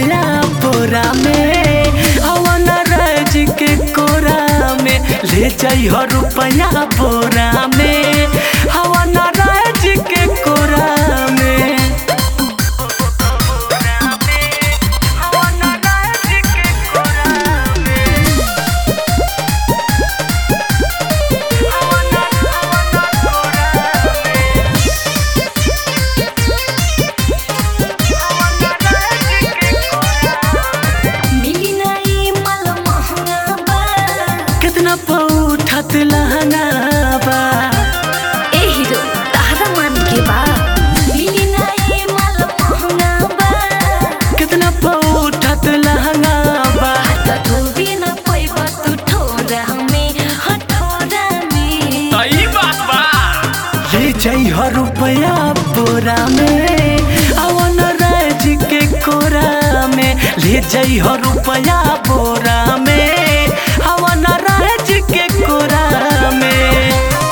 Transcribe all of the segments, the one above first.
रुपया बोरा में हवन राज के कोरा में ले जाइ हो रुपया बोरा में हवन राज के कोरा में हवन राज के कोरा में हवन हवन कोरा में मिली नहीं माल महंगा बा कितना पौठत लहंगा बा ए हीरो तारा मान के बा मिली नहीं माल महंगा बा कितना पौठत लहंगा बा त धोबी न पैबा तू ठोरा में हठोरा में सही बात बा ले जाइ हो रुपया बोरा में अवन राज के कोरा में ले जाइ हो रुपया बोरा में अवन राज के कोरा में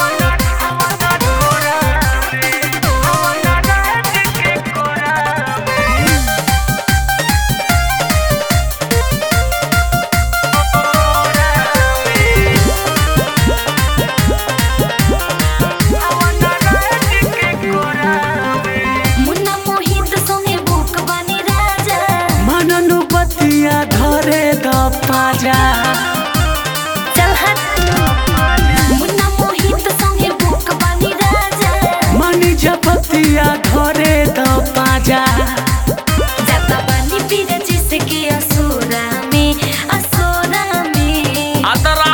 मुन्ना मोहित संगे बुक बनी राजा मननु बतिया धरे द पाजा चल हट मुन्ना मोहित संगे बुक बनी राजा मनी जपतिया धरे द पाजा जाता बनी पीर जिसके असुरा में असुरा में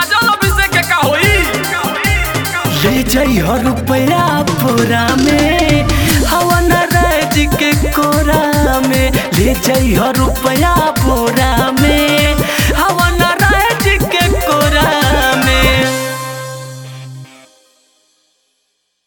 ले जाइ हो रुपया पूरा में हवन राज के कोरा में ले जाइ हो रुपया